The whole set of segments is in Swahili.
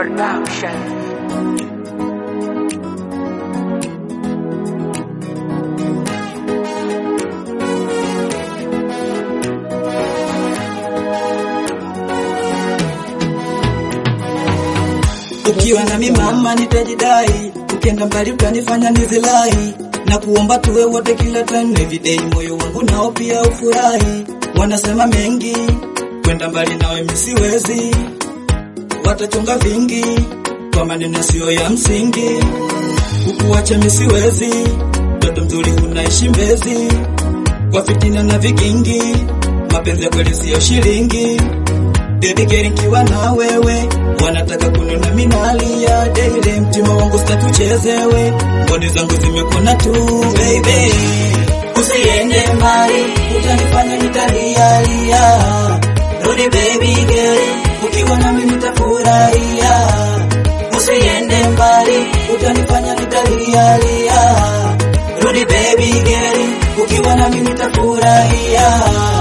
Production. Ukiwa nami mama nitajidai, ukienda mbali utanifanya nizilai, na kuomba tuwe wote kila time every day, moyo wangu nao pia ufurahi. Wanasema mengi, kwenda mbali nawe mimi siwezi, watachonga vingi kwa maneno yasiyo ya msingi, kukuacha mimi siwezi, mtoto mzuri unaishi Mbezi, kwa fitina na vigingi, mapenzi ya kweli siyo shilingi Baby girl nikiwa na wewe wanataka kunona minalia daily, mtima wangu sitatuchezewe, mboni zangu zimekona tu baby, usiende mbali, utanifanya nitalialia. Rudi baby girl, ukiwa nami nitafurahia. Usiende mbali, utanifanya nitalialia. Rudi baby girl, ukiwa nami nitafurahia.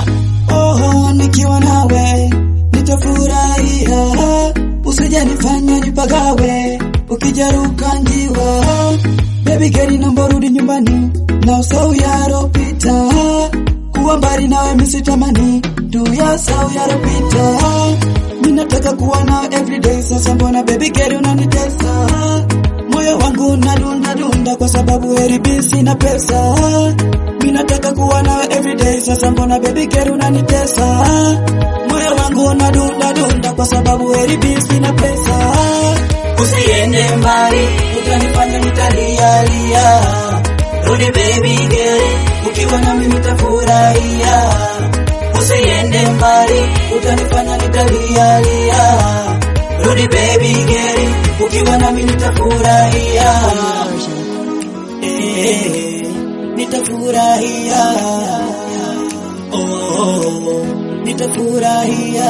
Oh, nikiwa nawe nitafurahia, usijanifanya nipagawe, ukijaruka njiwa. Baby girl, naomba rudi nyumbani na usahau yaropita, kuwa mbali nawe misitamani tu ya sau yaropita. Mimi nataka kuwa na everyday, sasa mbona baby girl unanitesa? Moyo wangu unadunda dunda kwa sababu heribi sina pesa. Mimi nataka kuwa na everyday, sasa mbona baby girl unanitesa? Moyo wangu unadunda dunda kwa sababu heribi sina pesa. Usiende mbali, utanifanya nitalialia. Rudi baby girl, ukiwa nami nitafurahia. Usiende mbali, utanifanya nitalialia. Rudi baby girl, ukiwa nami nitafurahia. Eh, nitafurahia. Oh, nitafurahia.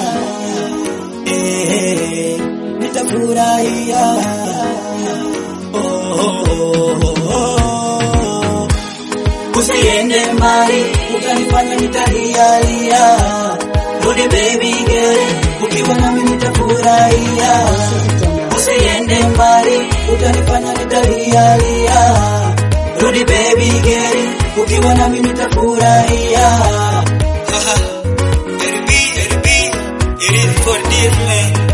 Eh, nitafurahia. Oh, usiende mbali, utanifanya nitalialia. Rudi baby girl, ukiwa nami nitafurahia. Usiende mbali, utanifanya nitalialia. Rudi baby girl, ukiwa nami nitafurahia. Haha, RB, RB, it is for this man.